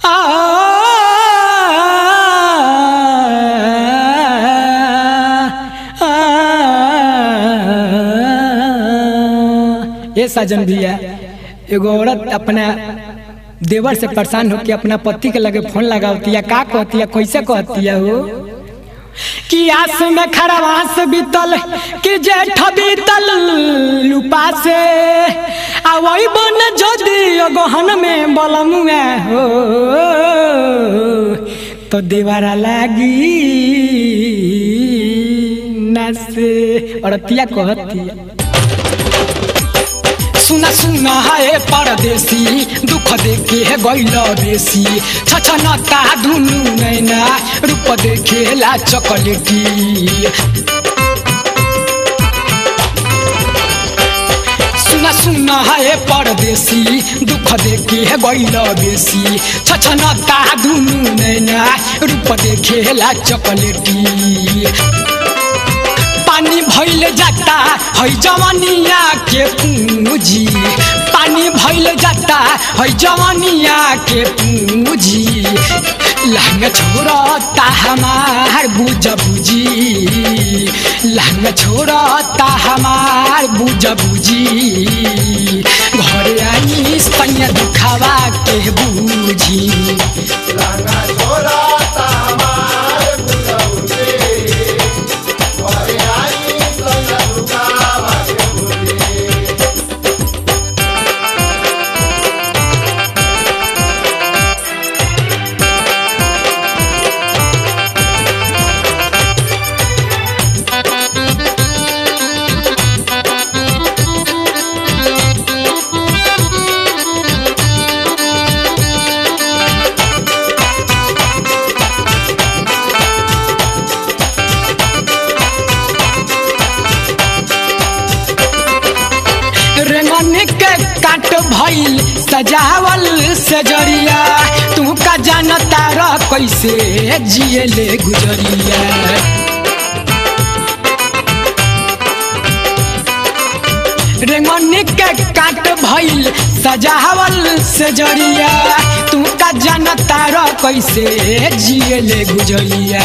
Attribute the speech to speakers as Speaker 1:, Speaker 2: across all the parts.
Speaker 1: ये साजन भैया एगो औरत अपना देवर से परेशान होके अपना पति के लगे फोन लगावती है का कहती है कैसे कहती है वो कि आस में खरवास बीतल कि जेठ बीतल लुपा से आवई बन जदी गहन में बलमुआ हो तो देवारा लागी नसे औरतिया कहती है सुना सुना है परदेसी दुख देखे है गैल बेसी छछनता दुनु नैना रूप देखे ला चॉकलेटी सुना सुना है परदेसी दुख देखे है गैल बेसी छछनता दुनु नैना रूप देखे ला चॉकलेटी पानी भइल जाता है जवानिया के पूंजी पानी भइल जाता है जवानिया के पूंजी लहंग छोड़ता हमार बुझ बुझी लहंग छोड़ता हमार बुझ बुझी घर आई सैया दुखावा के बूझी
Speaker 2: लहंगा छोड़ता हमार बुझौती घरे आई सैया दुखावा के बुझी
Speaker 1: रेंगन के काट भइल सजावल सजरिया तू का जानता रह कैसे जिए ले गुजरिया रेंगन के काट भइल सजावल सजरिया तू का जानता रह कैसे जिए ले गुजरिया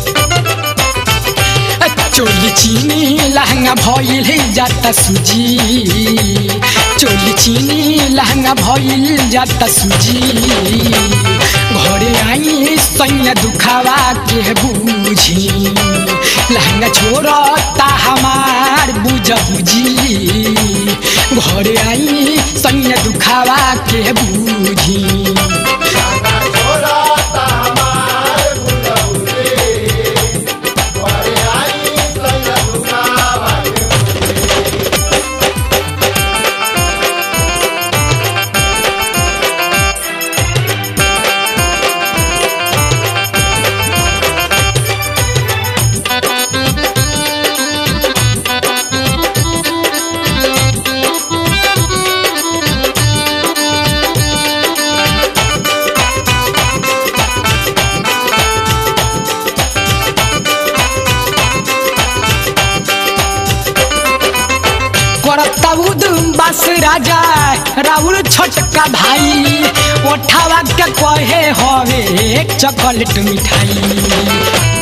Speaker 1: चोली चीनी लहंगा भइल जाता सुजी चोली चीनी लहंगा भइल जाता सुजी घरे आई सैया दुखावा के बूझी लहंगा छोड़ता हमार बुझ बुझी घरे आई सैया दुखावा के बूझी
Speaker 2: लहंगा छोड़ता हमार बुझौती घरे आई सैया दुखावा के
Speaker 1: करता बस राजा राहुल छोटका भाई ओठावा के कहे हवे चॉकलेट मिठाई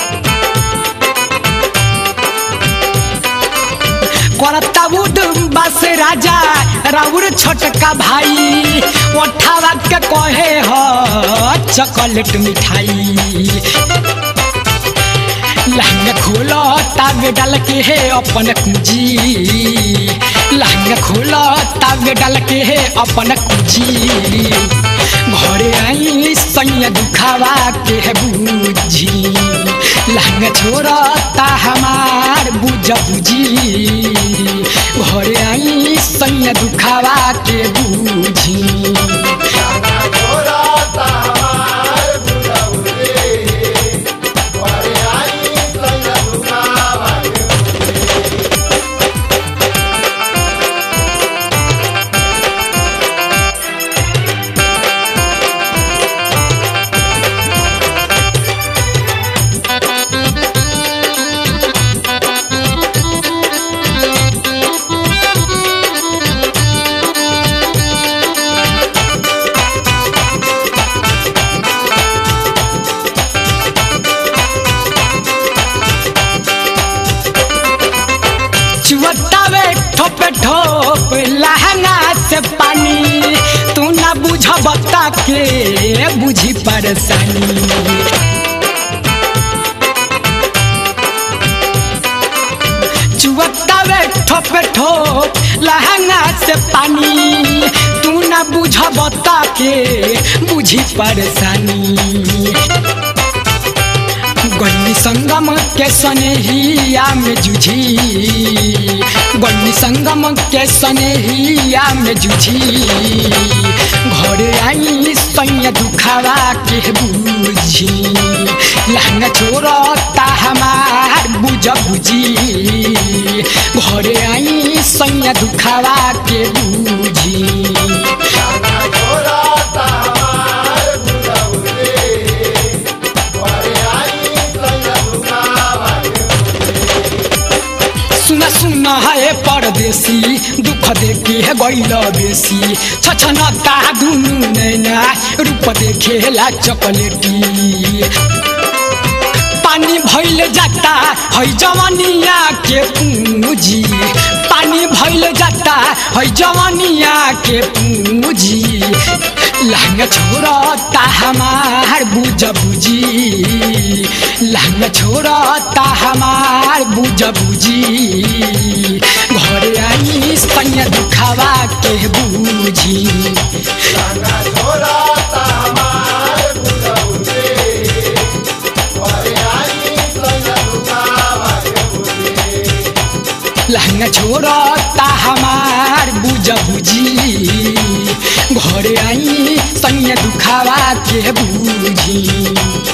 Speaker 1: करता बस राजा राहुल छोटका भाई ओठावा के कहे ह चॉकलेट मिठाई लहंगा खोलो तावे डाल के है अपन कुंजी लहंगा खोलो तावे डाल के है अपन कुंजी घरे आई सैया दुखावा के है बूझी लहंगा छोड़ता हमार बुझ बुझी घरे आई सैया दुखावा के बूझी
Speaker 2: लहंगा छोड़ता हमार बुझौती घरे आई सैया दुखावा के
Speaker 3: Thank
Speaker 1: बुझबता के बुझी परेशानी चुवतावे ठोपे ठोप लहंगा से पानी तू ना बुझबता के बुझी परेशानी गन्नी संगम के सनेहिया में जुझी गन्नी संगम के सनेहिया में जुझी घरे आई सैया दुखावा के बुझी लहंगा छोड़ता हमार बुझ बुझी घरे आई सैया दुखावा के बुझी
Speaker 2: लाना छोड़ता हमार बुझौरे घरे आई सैया दुखावा
Speaker 1: सुना सुना है परदेसी दुख देखे है गैल बेसी छछनता दुनु नैना रूप देखेला चॉकलेटी पानी भइल जाता है जवानिया के पूंजी पानी भइल जाता है जवानिया के पूंजी लहंगा छोड़ता हमार बुझ बुझी लहंगा छोड़ता हमार बुझ बुझी घरे आई सैया दुखावा के बुझी
Speaker 2: लाना छोड़ता हमार बुझौरे घरे आई सैया दुखावा
Speaker 1: लहंगा छोड़ता हमार बुझ बुझी घरे आई सैया दुखावा के बुझी